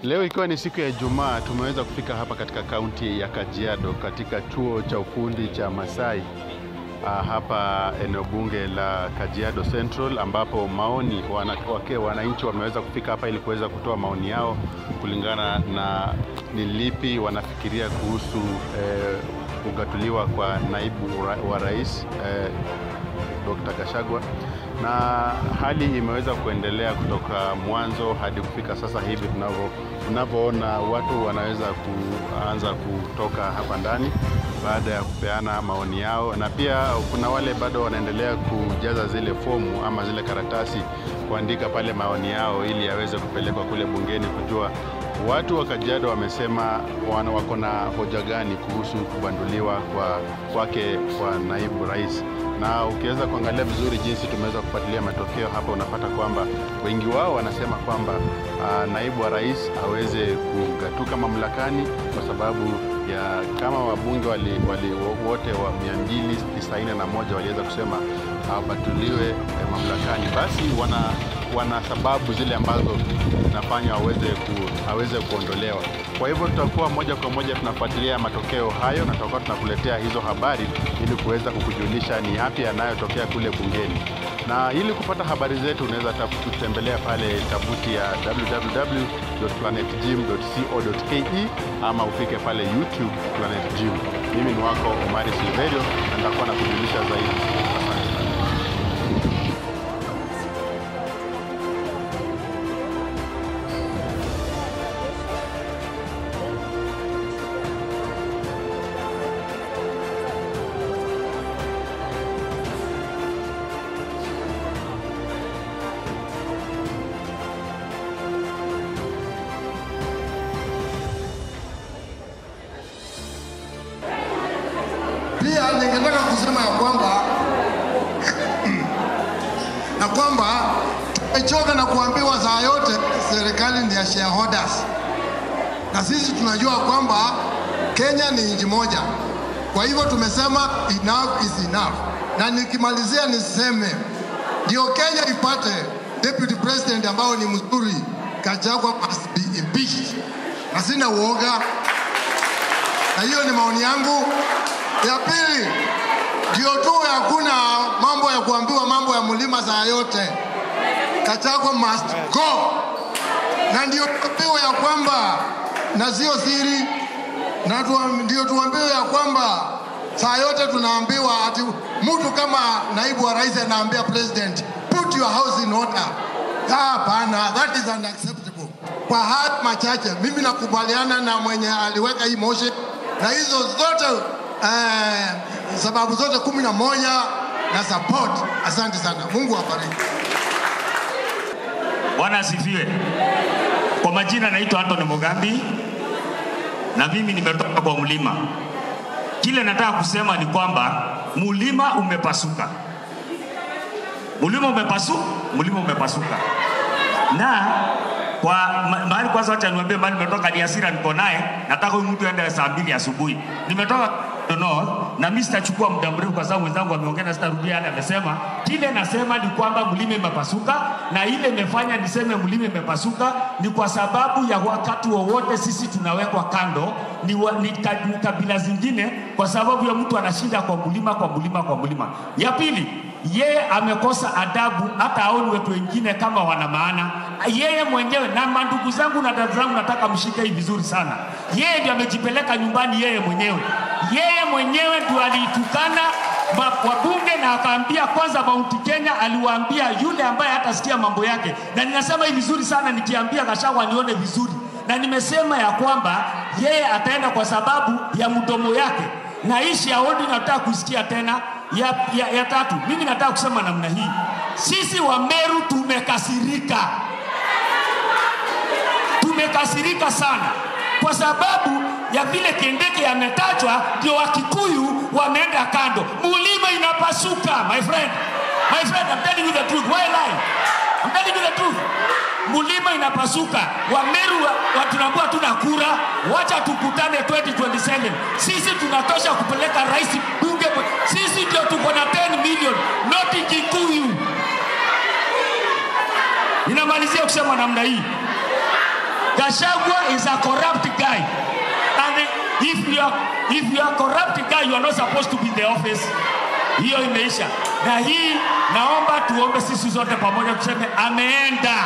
Leo ikiwa ni siku ya Ijumaa, tumeweza kufika hapa katika kaunti ya Kajiado katika chuo cha ufundi cha Masai ah, hapa eneo bunge la Kajiado Central, ambapo maoni wana, wake wananchi wameweza kufika hapa ili kuweza kutoa maoni yao kulingana na ni lipi wanafikiria kuhusu eh, kugatuliwa kwa naibu ra, wa rais eh, Dr. Gachagua na hali imeweza kuendelea kutoka mwanzo hadi kufika sasa hivi tunavyo tunavyoona watu wanaweza kuanza kutoka hapa ndani baada ya kupeana maoni yao, na pia kuna wale bado wanaendelea kujaza zile fomu ama zile karatasi kuandika pale maoni yao ili yaweze kupelekwa kule bungeni kujua watu wa Kajiado wamesema wana wako na hoja gani kuhusu kubanduliwa kwa kwake kwa naibu rais na ukiweza kuangalia vizuri jinsi tumeweza kufuatilia matokeo hapa, unapata kwamba wengi wao wanasema kwamba uh, naibu wa rais aweze kugatuka mamlakani kwa sababu ya kama wabunge wali, wali, wote wa 291 waliweza kusema abatuliwe eh, mamlakani, basi wana wana sababu zile ambazo zinafanya aweze ku, aweze kuondolewa. Kwa hivyo tutakuwa moja kwa moja tunafuatilia matokeo hayo na tutakuwa tunakuletea hizo habari ili kuweza kukujulisha ni yapi yanayotokea kule bungeni. Na ili kupata habari zetu unaweza kutembelea pale tovuti ya www.planetgym.co.ke ama ufike pale YouTube Planet Gym. Mimi ni wako Omari Silverio na nitakuwa nakujulisha zaidi. Asante sana. Pia ningetaka kusema ya kwamba na kwamba tumechoka na kuambiwa saa yote serikali ni ya shareholders, na sisi tunajua kwamba Kenya ni nchi moja. Kwa hivyo tumesema enough is enough, na nikimalizia niseme ndio Kenya ipate deputy president ambao ni mzuri, Gachagua must be impeached, na sina uoga, na hiyo ni maoni yangu. Ya pili, ndio tu hakuna mambo ya kuambiwa mambo ya mlima saa yote. Gachagua must go, na ndio tuambiwe ya kwamba, na sio siri, na tuam- ndio tuambiwe ya kwamba saa yote tunaambiwa ati mtu kama naibu wa rais anaambia president put your house in order. Ah, Hapana, that is unacceptable. Kwa haya machache, mimi nakubaliana na mwenye aliweka hii motion na hizo zote eh, sababu zote kumi na moja na support. Asante sana, Mungu awabariki. Bwana asifiwe. Kwa majina naitwa Anthony Mugambi na mimi nimetoka kwa mlima. Kile nataka kusema ni kwamba mlima umepasuka, mlima umepasu, mlima umepasuka na kwa ma- mahali kwanza, wacha niwaambie mahali nimetoka, ni hasira niko naye. Nataka huyu mtu aende saa mbili asubuhi. Nimetoka North na mimi sitachukua muda mrefu, kwa sababu wenzangu wameongea na sitarudia yale amesema. Kile nasema ni kwamba mlima imepasuka, na ile imefanya niseme mlima imepasuka ni kwa sababu ya wakati wowote sisi tunawekwa kando ni, wa, ni, ka, ni kabila zingine, kwa sababu ya mtu anashinda kwa mlima kwa mlima kwa mlima. Ya pili, yeye amekosa adabu, hata aoni watu wengine kama wana maana. Yeye mwenyewe na mandugu zangu na dada zangu, nataka mshike hii vizuri sana. Yeye ndiye amejipeleka nyumbani, yeye mwenyewe, yeye mwenyewe ndio aliitukana ma- wabunge na akaambia kwanza, Mount Kenya aliwaambia yule ambaye hatasikia mambo yake, na ninasema hii vizuri sana nikiambia Gachagua nione vizuri, na nimesema ya kwamba yeye ataenda kwa sababu ya mdomo yake na hii shareholding nataka kusikia tena ya, ya, ya tatu. Mimi nataka kusema namna hii, sisi wa Meru tumekasirika, tumekasirika sana kwa sababu ya vile Kindiki ametajwa, ndio Wakikuyu wameenda kando, mulima inapasuka. My friend, my friend, I'm telling you the truth. Why lie? I'm telling you the truth. Mulima inapasuka. Wameru wa- wa- tunaambiwa tuna kura, wacha tukutane 2027. Sisi tunatosha kupeleka rais bunge, sisi ndio tuko na 10 million, not Kikuyu. Ninamalizia kusema namna hii, Gashagwa is a corrupt guy. And if you are, if you are corrupt guy, you are not supposed to be in the office. Hiyo imeisha. Na hii naomba tuombe sisi zote pamoja tuseme ameenda.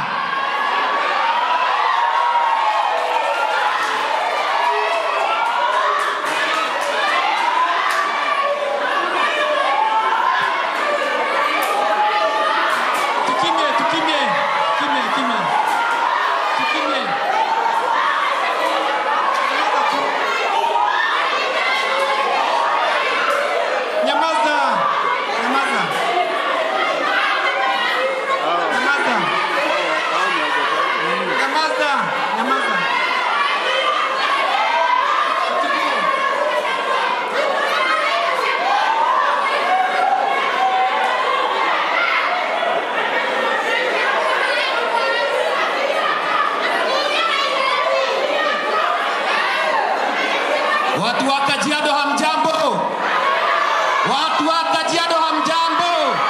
Tukimye, tukimye, kimye, kimye. Tukimye. Nyamaza. Nyamaza. Nyamaza. Nyamaza. Nyamaza. Tukimye. Watu wa Kajiado hamjambo. Watu wa Kajiado hamjambo.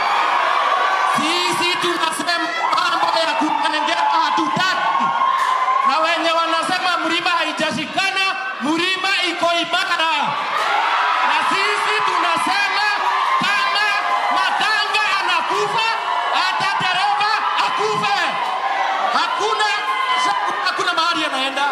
Sisi tunasema mambo ya kutengea hatutaki, na wenye wanasema mlima haijashikana, mlima iko imara, na sisi tunasema kama matanga anakufa, hata dereva akufe. Hakuna hakuna mahali anaenda.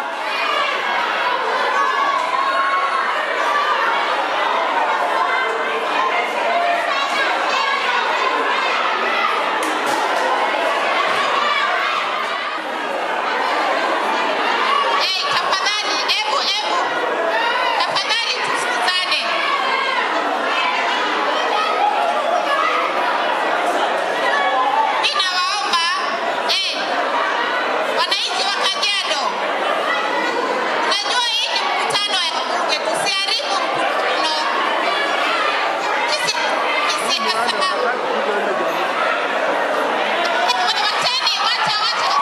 Hey, tafadhali, ebu, ebu. Tafadhali tusikizane. Ninawaomba, eh, wananchi wa Kajiado, najua hii ni mkutano ya bunge, tusiharibu mkutano. Isi- isi- Wacheni, wacha, wacha.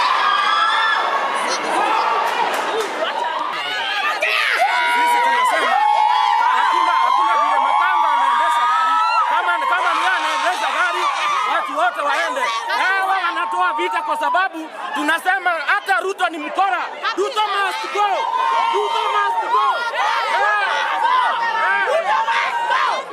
Sisi tunasema hakuna hakuna vile makanga anaendesha gari. Kama kama ni yeye anaendesha gari, watu wote waende. Hawa wanatoa vita kwa sababu tunasema hata Ruto ni mkora. Ruto must go. Ruto must go. Eh, eh.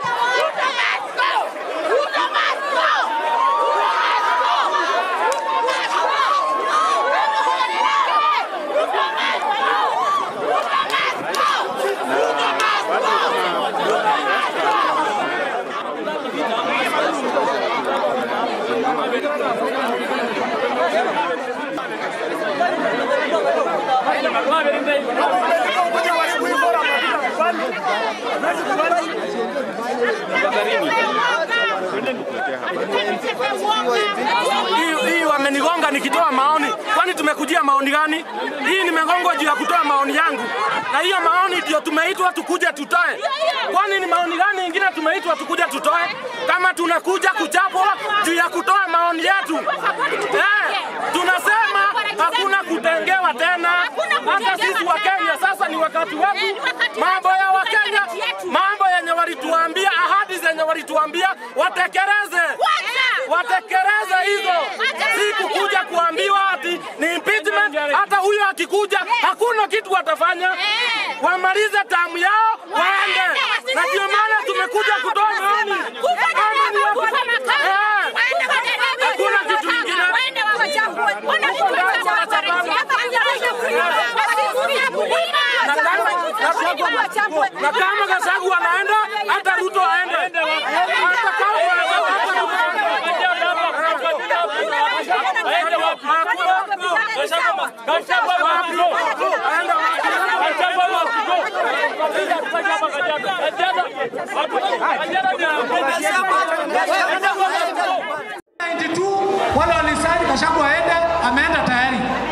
Hii hii wamenigonga nikitoa maoni. Kwani tumekujia maoni gani? Hii nimegongwa juu ya kutoa maoni yangu, na hiyo maoni ndio tumeitwa tukuje tutoe. Kwani ni maoni gani ingine tumeitwa tukuje tutoe kama tunakuja kuchapwa juu ya kutoa maoni yetu? Eh, tunasema hakuna kutengewa tena. Hata sisi wa Kenya sasa ni wakati wetu, mambo ya Wakenya, mambo yenye walituambia, ahadi zenye walituambia watekeleze watekeleze hizo, si kukuja kuambiwa ati ni impeachment. Hata huyo akikuja hakuna kitu watafanya, wamalize tamu yao waende, na ndio maana tumekuja kutoa maoni Kama ni wa- Eh, hakuna kitu ingine. Na kama- na kama Gachagua anaenda, hata Ruto aende, hata kama hata Ruto tu wale walisaini Gachagua aende, ameenda tayari.